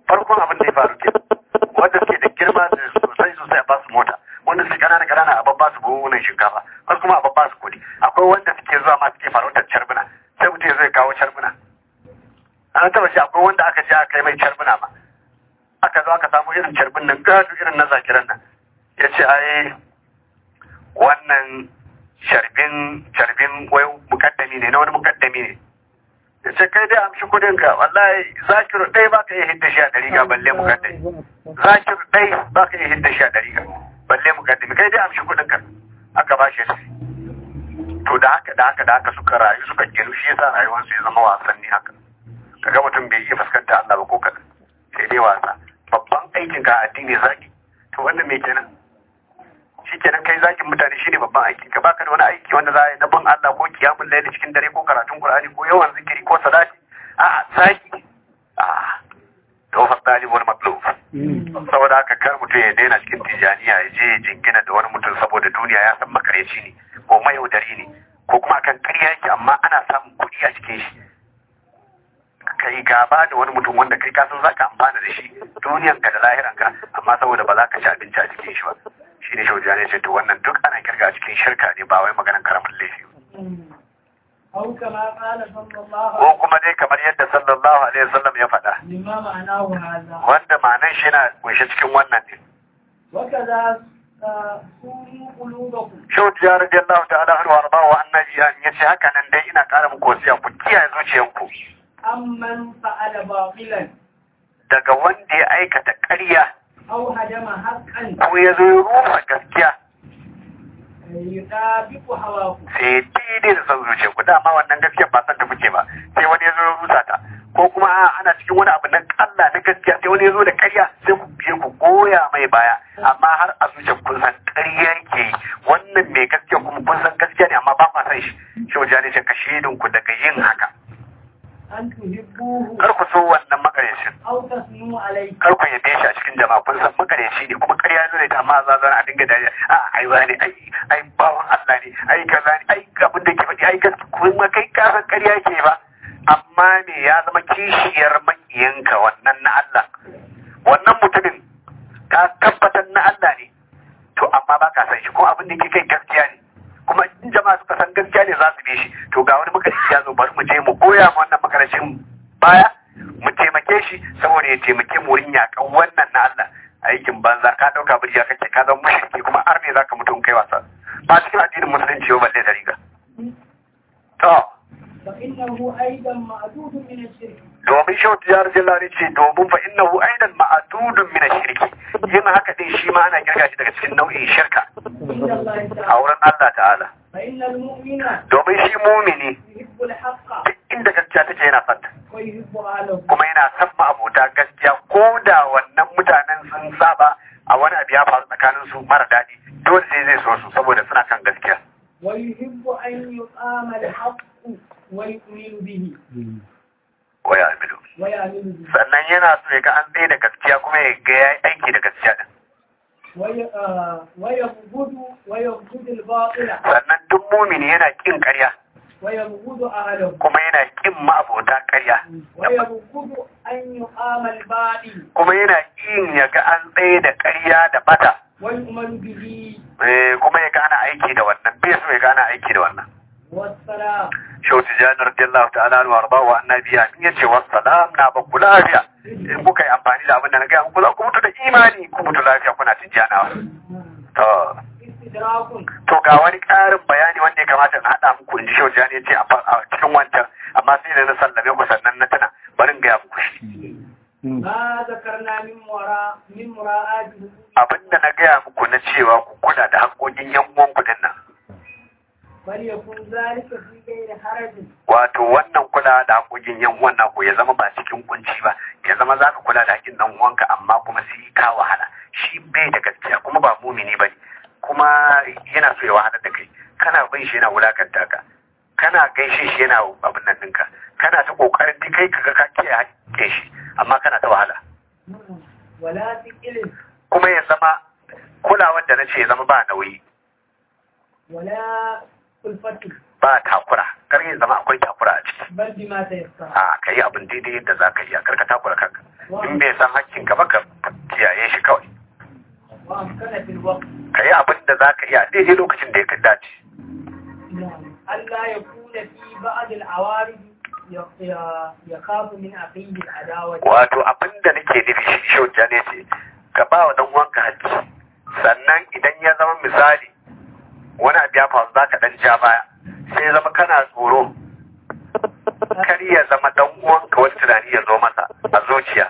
farkon abin da ya faru ke wanda suke da girma da sosai sosai a basu mota wanda suke kanana kanana a babba su buhunan shinkafa wasu kuma a babba su kuɗi akwai wanda suke zuwa ma suke farautar carbuna sai mutum ya zai kawo carbuna an taba shi akwai wanda aka je aka yi mai carbuna ma aka zo aka samu irin carbin nan gado irin na zakiran nan ya ce ai wannan sharbin sharbin wai mukaddami ne na wani mukaddami ne ya ce kai dai amshi kudin ka wallahi zakiru ɗai ba ka iya hidda shi a ɗari ga balle mukaddami zakiru ɗai ba ka iya hidda shi a ɗari ga balle mukaddami kai dai amshi kudin ka aka ba shi to da haka da haka da haka suka rayu suka ginu shi yasa rayuwarsu ya zama wasanni haka kaga mutum bai iya fuskanta Allah ba ko kaɗan sai dai wasa babban aikin ka addini zaki to wannan me kenan shi kenan kai zakin mutane shine babban aiki ka baka da wani aiki wanda za a yi na bin Allah ko kiyamun laili cikin dare ko karatun Qur'ani ko yawan zikiri ko salati a'a zaki a to fa talibul matlub saboda haka kar mutum ya daina cikin tijaniya ya je ya jingina da wani mutum saboda duniya ya san makareci ne ko mayaudari ne ko kuma akan ƙarya yake amma ana samun kuɗi a cikin shi kai gaba da wani mutum wanda kai kasan za ka amfana da shi duniyanka da lahiranka amma saboda ba za ka ci abinci a cikin shi ba shi ne shauja ne ce to wannan duk ana kirga a cikin shirka ne ba wai maganan karamin laifi أو كما قال صلى الله ko kuma dai kamar yadda sallallahu alaihi wasallam ya faɗa لما معناه هذا wanda ma'anan shi yana kunshe cikin wannan ne وكذا آه، سوروا قلوبكم shauja radiyallahu ta'ala anhu warda wa annabi ya ce haka nan dai ina ƙara muku wasiya ku kiyaye zuciyanku أمن فعل باطلا daga wanda ya aikata ƙarya أو هدم حقا ko ya zo ya rufa gaskiya يطابق هواه sai daidai da son zuciya ku dama wannan gaskiya ba san ta kuke ba sai wani ya zo ya rusa ta ko kuma a ana cikin wani abu na Allah na gaskiya sai wani ya zo da ƙarya sai ku biye ku goya mai baya amma har a zuciya kun san ƙarya yake yi wannan mai gaskiya kuma kun san gaskiya ne amma ba ma san shi shi wajen ne ce ka shaidun ku daga yin haka أن تحبوه kar ku so wannan makarecin أو تثنوا عليه kar ku yabe shi a cikin jama'a kun san makareci ne kuma ƙarya ne ta amma za zan a dinga dariya a ai wani ai ai bawan Allah ne ai kaza ne ai abin da ke faɗi ai gaskiya kuma kai ka san ƙarya ke ba amma me ya zama kishiyar makiyanka wannan na Allah wannan mutumin ka tabbatar na Allah ne to amma ba ka san shi ko abin da ke kai gaskiya ne kuma in jama'a suka san gaskiya ne za su bi shi to ga wani makarici ya zo bari mu je mu goya ma wannan makaracin baya mu taimake shi saboda ya taimake mu wurin yakan wannan na Allah aikin banza ka dauka birya kake ka zama mushriki kuma ar ne zaka mutu in kai wasa ba cikin addinin musulunci ba balle da riga to فإنه أيضا معدود من الشرك domin shau tiyar jillari ce domin fa innahu aidan ma'adudun min shirki yin haka din shi ma ana kirga shi daga cikin nau'in shirka عند الله a تعالى wurin Allah ta'ala فإن المؤمن domin shi mumini يحب الحق duk inda gaskiya take yana son ta ويحب أهله kuma yana son ma'abota gaskiya ko da wannan mutanen sun saba a wani abu ya faru tsakanin su mara daɗi dole sai zai so su saboda suna kan gaskiya ويحب أن يقام الحق ويؤمن به waya amilu ويعمل به sannan yana so ya ga an tsaye da gaskiya kuma ya ga ya yi aiki da gaskiya din وي- آه، ويبغض ويبغض الباطل sannan duk mumini yana kin ƙarya ويبغض أهله kuma yana kin ma'abota ƙarya ويبغض أن يقام الباطل kuma yana kin ya ga an tsaye da ƙarya da bata ويؤمن به eh, kuma ya ga ana aiki da wannan bai so ya ga ana aiki da wannan والسلام Shehu Tijjani radiyallahu ta'ala anhu arba wa annabiya in yace wassalam na ba ku lafiya in kuka yi amfani da abin da na gaya muku za ku mutu da imani ku mutu lafiya kuna tijjanawa to استدراك to ga wani ƙarin bayani wanda ya kamata na haɗa muku in ji Shehu Tijjani ya ce a fa- a cikin wancan amma sai da na sallame ku sannan na tana bari in gaya muku shi ما ذكرنا من وراء من مراءات abin da na gaya muku na cewa ku kula da haƙoƙin yan uwan ku dinnan فليكن ذلك في غير حرج wato wannan kula da haƙoƙin yan uwan naku ya zama ba cikin kunci ba ya zama za ka kula da haƙin dan uwanka amma kuma sai ka wahala shi bai da gaskiya kuma ba mumini bane kuma yana so ya wahala da kai kana bin shi yana wulakanta ka kana gaishe shi yana abin nan ɗinka kana ta kokarin duk kai kaga ka kiyaye haƙƙin shi amma kana ta wahala ولا ثقل kuma ya zama kulawar da na ce ya zama ba nauyi ولا ألفة ba takura kar ya zama akwai takura a ciki بل بما تيسر a ka yi abin daidai yadda za ka iya kar ka takura kanka in bai san hakkin ka ba ka kiyaye shi kawai وأمكن في الوقت ka yi abin da za ka iya daidai lokacin da ya dace نعم ألا يكون في بعض العوارض ي- ي- يخاف من أخيه العداوة wato abin da nake nufi shi shauja ne ce ka ba wa dan uwanka hakki sannan idan ya zama misali wani abu ya faru za ka dan ja baya sai ya zama kana tsoro kar ya zama dan uwanka wani tunani ya zo masa a zuciya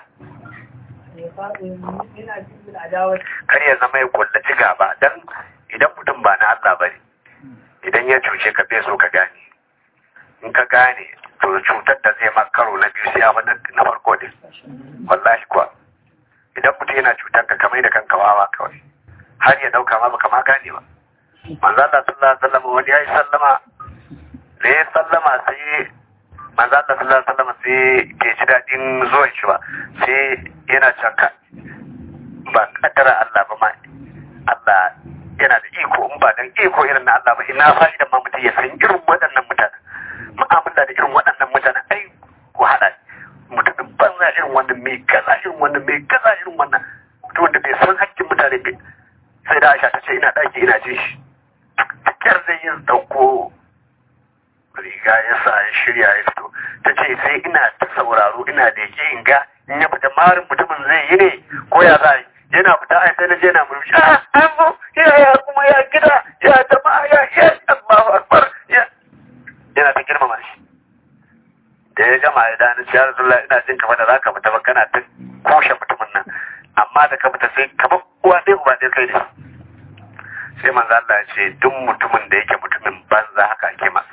يخاف من أخيه العداوة kar ya zama ya kullaci gaba dan idan mutum ba na Allah bane idan ya cuce ka bai so ka gane in ka gane to cutar da zai maka karo na biyu sai ya fi na farko din wallahi kuwa idan mutum yana cutar ka kamar da kanka wawa kawai har ya dauka ma baka ma gane ba manzo Allah sallallahu alaihi wasallam wani yayi sallama da ya sallama sai manzo Allah sallallahu alaihi wasallam sai ke ji dadin zuwan shi ba sai yana caka ba kaddara Allah ba ma Allah yana da iko in ba dan iko irin na Allah ba ina fa'idan ma mutum ya san irin waɗannan mutanen mu'amala da irin waɗannan mutanen ai wahala mutumin banza irin wannan mai kaza irin wannan mai kaza irin wannan mutum wanda bai san hakkin mutane bai sai da Aisha ta ce ina ɗaki ina jin shi kyar zai yin dauko riga ya sa ya shirya ya fito ta ce sai ina ta sauraro ina da yake in ga in ya fita marin mutumin zai yi ne ko ya za yi yana fita ai sai na je na murmushi ah an zo ya ya kuma ya gida ya jama'a ya ya Allahu akbar ya yana ta girmama shi da ya gama ya dani ya Rasulullah ina jin kamar da zaka fita ba kana ta kushe mutumin nan amma da ka fita sai kamar uwa ɗaya uba ɗaya kai ne sai manzo Allah ya ce duk mutumin da yake mutumin banza haka ake masa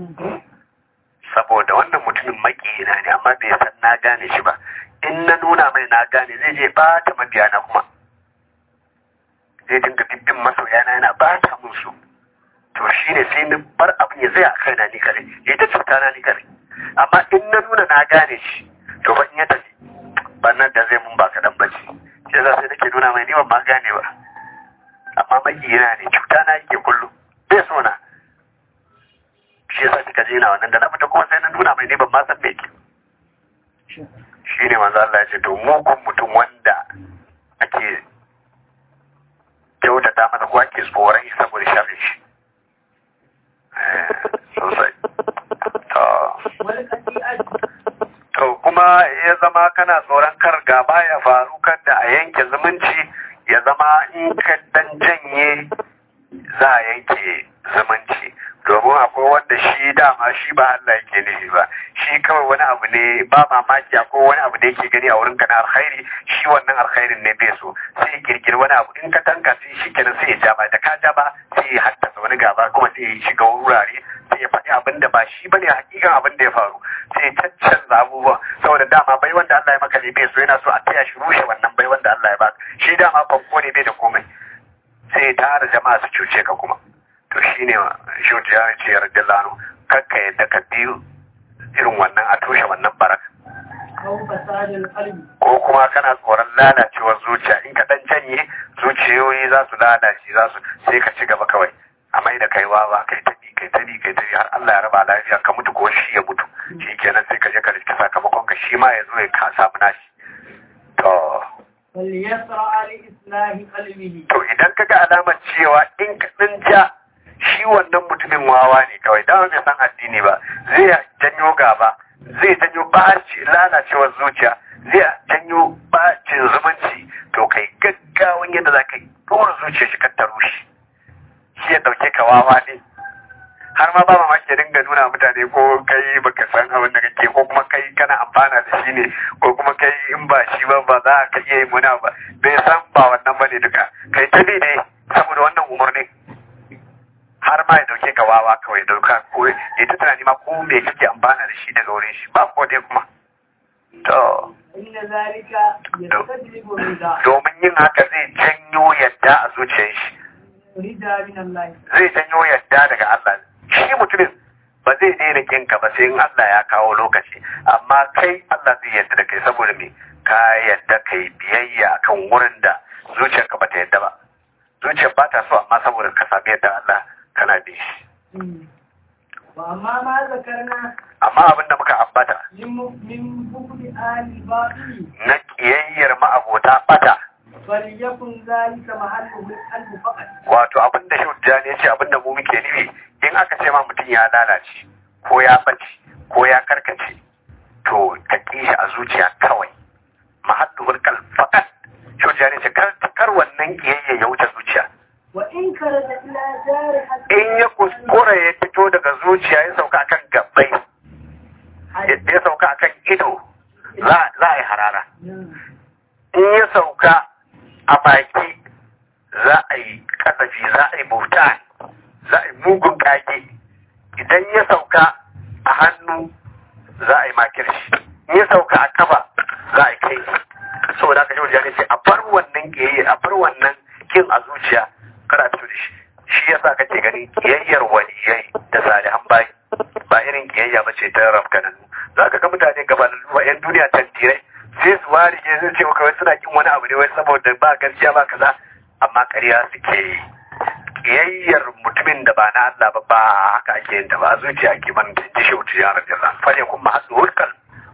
saboda wannan mutumin makiyina ne amma bai san na gane shi ba in na nuna mai na gane zai je bata mabiyana kuma zai dinga bibbin masoyana yana bata mun su to shi ne sai ni bar abin ya zai a kaina ni kare ya ta cuta na ni kare amma in na nuna na gane shi to ban ya tafi bannan da zai mun ba kaɗan bace shi yasa sai nake nuna mai ni ban ma gane ba amma makiyina ne cuta na yake kullum bai so na shi yasa kika je na wannan da na fita kuma sai na nuna mai ne ban ma san me yake shi ne manzo Allah ya ce to mugun mutum wanda ake kyautata masa ko ake tsoron shi saboda sharrin shi Eh, sosai to والقطيعة to kuma ya zama kana tsoron kar gaba ya faru kar da a yanke zumunci ya zama in ka dan janye za a yanke zumunci domin akwai wanda shi dama shi ba Allah yake nufi ba shi kawai wani abu ne ba mamaki akwai wani abu da yake gani a wurin ka na alkhairi shi wannan alkhairin ne bai so sai ya kirkiri wani abu in ka tanka sai shi kenan sai ya jaba da ka jaba sai ya haddasa wani gaba kuma sai ya shiga wurare sai ya faɗi abin da ba shi bane hakikan abin da ya faru sai ya caccanza abubuwa saboda dama bai wanda Allah ya maka ne bai so yana so a taya shi rushe wannan bai wanda Allah ya baka shi dama fanko ne bai da komai sai ya tara jama'a su cuce ka kuma to shine shoji ya ce radiyallahu kakka yadda ka biyu irin wannan a toshe wannan barak أو فساد القلب ko kuma kana tsoron lalacewar zuciya in ka dan janye zuciyoyi za su lalace za su sai ka ci gaba kawai a mai da kai wawa kai ta bi kai ta bi kai ta bi har Allah ya raba lafiya ka mutu ko shi ya mutu shi kenan sai ka je ka riski sakamakon ka shi ma ya zo ya ka samu nashi to فليسرع لإصلاح قلبه to idan ka ga alamar cewa in ka ɗin ja shi wannan mutumin wawa ne kawai dan bai san addini ba zai janyo gaba zai janyo baci lalacewar zuciya zai janyo bacin zumunci to kai gaggawan yadda za ka yi dora zuciya shi ka taro shi shi ya ɗauke ka wawa ne har ma ba mamaki ya dinga nuna mutane ko kai baka san abin da kake ko kuma kai kana amfana da shi ne ko kuma kai in ba shi ba ba za ka iya yin wani abu ba bai san ba wannan bane duka kai ta bi ne saboda wannan umarni har ma ya dauke ka wawa kawai dauka ko ya ta tunani ma ko me kake amfana da shi daga wurin shi ba ko dai kuma to إن ذلك يستجلب الرضا domin yin haka zai janyo yadda a zuciyar shi رضا من الله zai janyo yadda daga Allah shi mutumin ba zai daina kinka ba sai in Allah ya kawo lokaci amma kai Allah zai yadda da kai saboda me ka yadda kai biyayya kan wurin da zuciyarka ba ta yadda ba zuciyar ba ta so amma saboda ka sami yadda Allah kana bi shi وأما ما ذكرنا amma abin da muka ambata من من بغض آل الباطل na kiyayyar ma'abota bata فليكن ذلك محله القلب فقط wato abin da shudda ne ce abin da mu muke nufi in aka ce ma mutum ya lalace ko ya bace ko ya karkace to ka ƙi shi a zuciya kawai mahaddul kal faqat shudda ne ce kar kar wannan kiyayya ya wuce zuciya وإن كرد إلى جارحة in ya kuskura ya fito daga zuciya ya sauka akan gabbai ya sauka akan ido za za a yi harara in ya sauka a baki za a yi kasafi za a yi bauta za a yi mugun kage idan ya sauka a hannu za a yi makirci in ya sauka a kafa za a yi kai saboda haka yau jani ce a bar wannan kiyayya a bar wannan kin a zuciya kada a fito da shi shi yasa kake ganin kiyayyar waliyai da salihan bayi ba irin kiyayya ba ce ta rafkananu za ka ga mutane gabanin wa 'yan duniya tantirai sai su ware ke zai ce maka wai suna kin wani abu ne wai saboda ba gaskiya ba kaza amma ƙarya suke yi kiyayyar mutumin da ba na Allah ba ba haka ake yin ta ba zuciya ake man da ji shi ya rabbi Allah fa yakun mahallu hulkal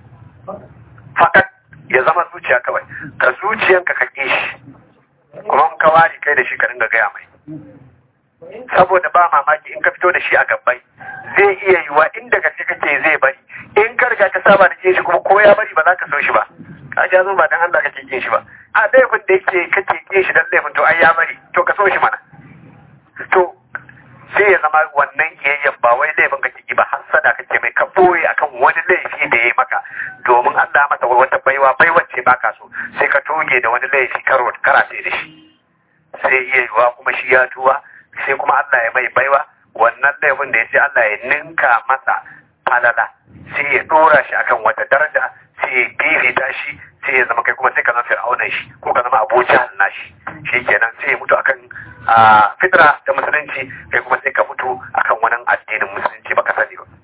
fakat ya zama zuciya kawai ka zuciyanka ka ƙi shi kuma in ka ware kai da shi ka dinga gaya mai saboda ba mamaki in ka fito da shi a gabbai zai iya yiwa inda gaske kake zai bari in ka riga ka saba da kin shi kuma ko ya bari ba za ka so shi ba ka ja zo ba dan Allah kake kin shi ba a laifin da yake kake kin shi dan laifin to ai ya bari to ka so shi mana to sai ya zama wannan kiyayyen ba wai laifin kake ki ba hasada kake mai ka boye akan wani laifi da ya maka domin Allah masa wata baiwa baiwar ce baka so sai ka toge da wani laifi karo karate da shi sai iya yiwa kuma shi ya tuwa sai kuma Allah ya mai baiwa wannan laifin da ya ce Allah ya ninka masa falala sai ya dora shi akan wata daraja sai ya bibita shi sai ya zama kai kuma sai ka zama fir'aunan shi ko ka zama abuja nashi shi kenan sai ya mutu akan a fitra ta musulunci kai kuma sai ka mutu akan wani addinin musulunci baka sani ba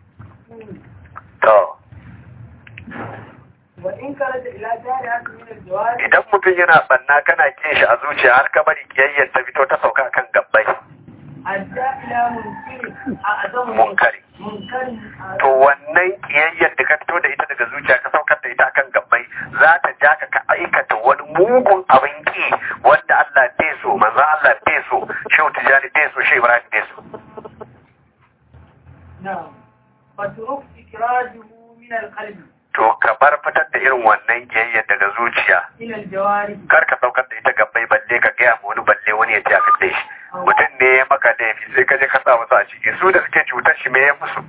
to وإن كرد إلى جارحة من الجوارح idan mutum yana banna kana kin shi a zuciya har ka bari kiyayyar ta fito ta sauka akan gabbai أدى إلى منكر أعظم munkari منكر to wannan kiyayyar da ka fito da ita daga zuciya ka saukar da ita akan gabbai za ta ja ka ka aikata wani mugun abin ki wanda Allah bai so manzo Allah bai so shehu tijani bai so shehu ibrahim bai so نعم فترك إخراجه من القلب to ka bar fitar da irin wannan kiyayyar daga zuciya إلى الجوارح kar ka saukar da ita gabbai balle ka gaya ma wani balle wani ya ja ka da shi mutum ne ya maka laifi sai ka je ka sa wasu a ciki su da suke cutar shi me ya musu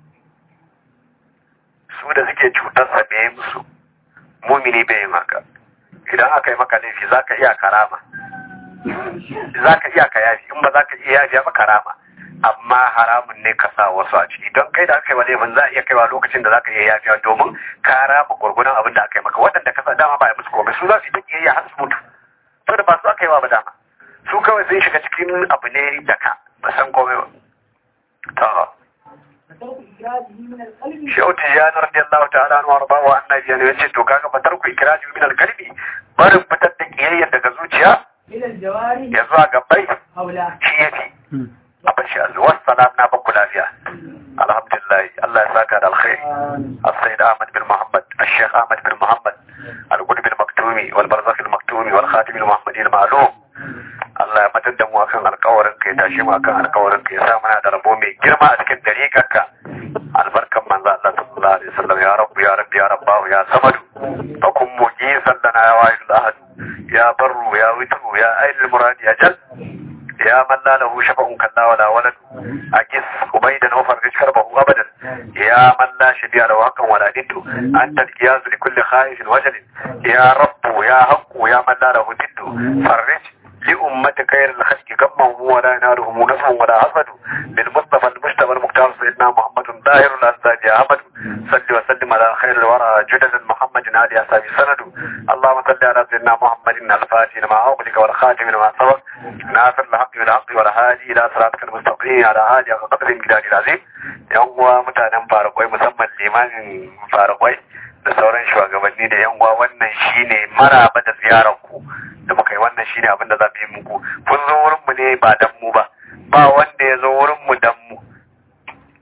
su da suke cutar sa me ya musu mumini bai yi maka idan aka yi maka laifi za ka iya karama za ka iya ka yafi in ba za ka iya yafi ba karama amma haramun ne ka sa wasu a ciki don kai da aka yi wa laifin za a iya kaiwa lokacin da za ka iya yafiya domin ka rama gwargwadon abin da aka yi maka waɗanda ka sa dama ba ya musu komai su za su yi ta kiyayya har su mutu saboda ba su aka yi wa ba dama su kawai sun shiga cikin abu ne da ka ba san komai ba to فترك إخراجه من القلب shehu tijjani radiyallahu ta'ala anhu warda wa annabi ya ce to kaga fatar ku ikraji min al-qalbi barin fitar da kiyayya daga zuciya إلى الجوارح ya zuwa gabbai أولى shi yafi a bashi Allah wassalam na baku lafiya alhamdulillah Allah ya saka da alkhairi السيد أحمد بن محمد الشيخ أحمد بن محمد القطب المكتومي والبرزخ المكتومي والخاتم المحمدي المعلوم Allah ya matar da mu akan alkawarin ka ya tashi mu akan alkawarin ka ya sa muna da rabo mai girma a cikin dariƙarka albarkan manzo Allah sallallahu alaihi wasallam ya rabbu ya rabbi ya rabbahu ya samadu fa kun mujisan lana ya wahidul ahad ya barru ya witru ya ainul muradi ya jal يا من لا له شفع كلا ولا ولد أجس أبيدا وفرج كربه أبدا يا من لا شبيه له حقا ولا ند أنت القياس لكل خائف وجل يا رب يا حق يا من لا له ند فرج لأمة خير الخلق كمهم ولا ينالهم نفع ولا حسد بالمصطفى المجتبى المختار سيدنا محمد ظاهر الأنساب يا أحمد صل وسلم على خير الورى جدد محمد آل أصحاب سند اللهم صل على سيدنا محمد الفاتح لما أغلق والخاتم لما سبق ناصر الحق بالحق والهادي إلى صراطك المستقيم على آله وقدر الجلال العظيم yan uwa mutanen farakwai musamman limamin farakwai da sauran shugabanni da yan uwa wannan shine maraba da ziyarar ku da muka yi wannan shine abin da za mu yi muku kun zo wurin mu ne ba dan mu ba ba wanda ya zo wurin mu dan mu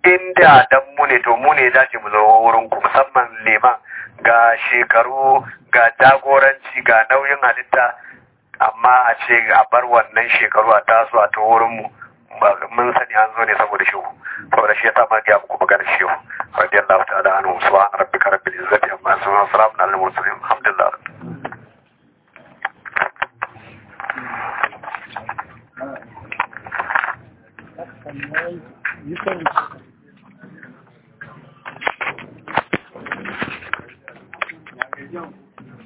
inda dan mu ne to mu ne dace mu zo wurin ku musamman liman ga shekaru ga jagoranci ga nauyin halitta amma a ce a bar wannan shekaru a taso a ta wurin mu mun sani an zo ne saboda shehu saboda shi ya sa ma ga muku magana shehu radiyallahu ta'ala anhu subhana rabbika rabbil izzati amma yasifun wa salamun alal mursalin alhamdulillah Thank you.